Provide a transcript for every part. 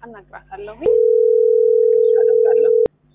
አናግራታለሁ። አደርጋለሁ።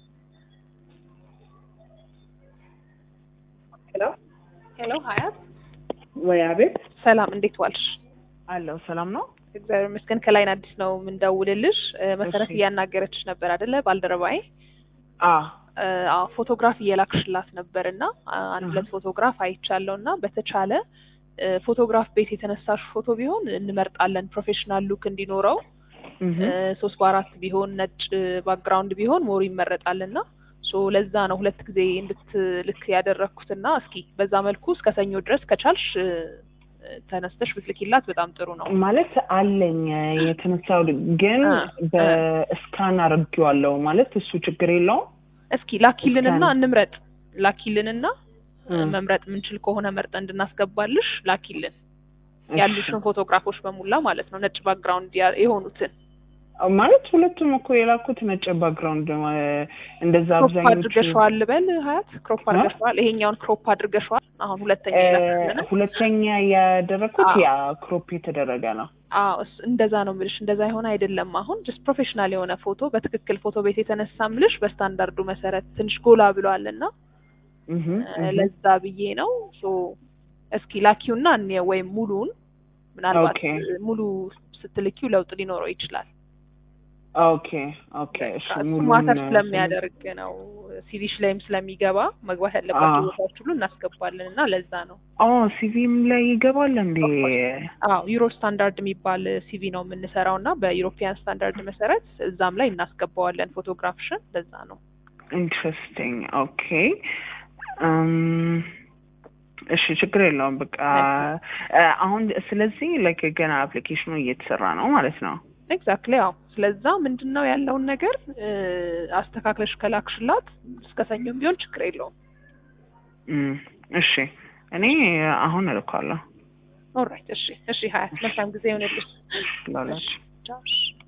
ሄሎ ሄሎ ሀያት፣ ወይ አቤት ሰላም እንዴት ዋልሽ? አለው ሰላም ነው እግዚአብሔር ይመስገን። ከላይን አዲስ ነው የምንደውልልሽ። እ፣ መሰረት እሺ። እያናገረችሽ ነበር አይደለ? ባልደረባዬ አ እ፣ አዎ ፎቶግራፍ እየላክሽላት ነበር እና አ፣ አንድ አሃ። ሁለት ፎቶግራፍ አይቻለሁ እና በተቻለ እ፣ ፎቶግራፍ ቤት የተነሳሽ ፎቶ ቢሆን እንመርጣለን ፕሮፌሽናል ሉክ እንዲኖረው እህ እ፣ ሶስት በአራት ቢሆን ነጭ ባክግራውንድ ቢሆን ሞር ይመረጣል እና ሶ ለዛ ነው ሁለት ጊዜ እንድትልክ ያደረግኩትና እስኪ በዛ መልኩ እስከ ሰኞ ድረስ ከቻልሽ እ፣ ተነስተሽ ብትልኪላት በጣም ጥሩ ነው። ማለት አለኝ የተነሳው ግን አ፣ በስካን አድርጌዋለሁ ማለት እሱ ችግር የለውም እስኪ ላኪልንና እስካን- እንምረጥ። ላኪልንና እ፣ መምረጥ የምንችል ከሆነ መርጠን እንድናስገባልሽ ላኪልን እሺ። ያሉሽን ፎቶግራፎች በሙላ ማለት ነው ነጭ ባክግራውንድ ያ- የሆኑትን ማለት ሁለቱም እኮ የላኩት ነጭ ባክግራውንድ እንደዛ ክሮፕ አብዛኞቹ አድርገሽዋል ልበል ሀያት ክሮፕ አ? አድርገሽዋል ይሄኛውን ክሮፕ አድርገሽዋል አሁን ሁለተኛ እ፣ የላክልን ሁለተኛ ያደረኩት አዎ። ያ ክሮፕ የተደረገ ነው አዎ እስ- እንደዛ ነው ምልሽ እንደዛ የሆነ አይደለም አሁን ጀስት ፕሮፌሽናል የሆነ ፎቶ በትክክል ፎቶ ቤት የተነሳ ምልሽ በስታንዳርዱ መሰረት ትንሽ ጎላ ብሏል እና እህ እ፣ እህ። ለዛ ብዬ ነው ሶ እስኪ ላኪውና እንየው ወይም ሙሉውን ምናልባት ኦኬ። እ፣ ሙሉ ስትልኪው ለውጥ ሊኖረው ይችላል ኦኬ ኦኬ እሺ እሱ ሙሉውን ማተር ስለሚያደርግ ነው ሲቪሽ ላይም ስለሚገባ መግባት ያለባቸው አዎ። ቦታዎች ሁሉ እናስገባለን እና ለዛ ነው ኦ ሲቪም ላይ ይገባል እንዴ? አዎ ዩሮ ስታንዳርድ የሚባል ሲቪ ነው የምንሰራው እና በዩሮፒያን ስታንዳርድ መሰረት እዛም ላይ እናስገባዋለን ፎቶግራፍሽን ለዛ ነው ኢንትረስቲንግ ኦኬ እም፣ እሺ ችግር የለውም በቃ እ፣ አሁን ስለዚህ ላይክ ገና አፕሊኬሽኑ እየተሰራ ነው ማለት ነው። ኤግዛክትሊ ያው ስለዛ ምንድን ነው ያለውን ነገር እ፣ አስተካክለሽ ከላክሽላት እስከ ሰኞም ቢሆን ችግር የለውም እም፣ እሺ እኔ አሁን እልካለሁ ኦልራይት እሺ እሺ ሀያት መልካም ጊዜ ይሆንልሽ ላላችሁ ቻው እሺ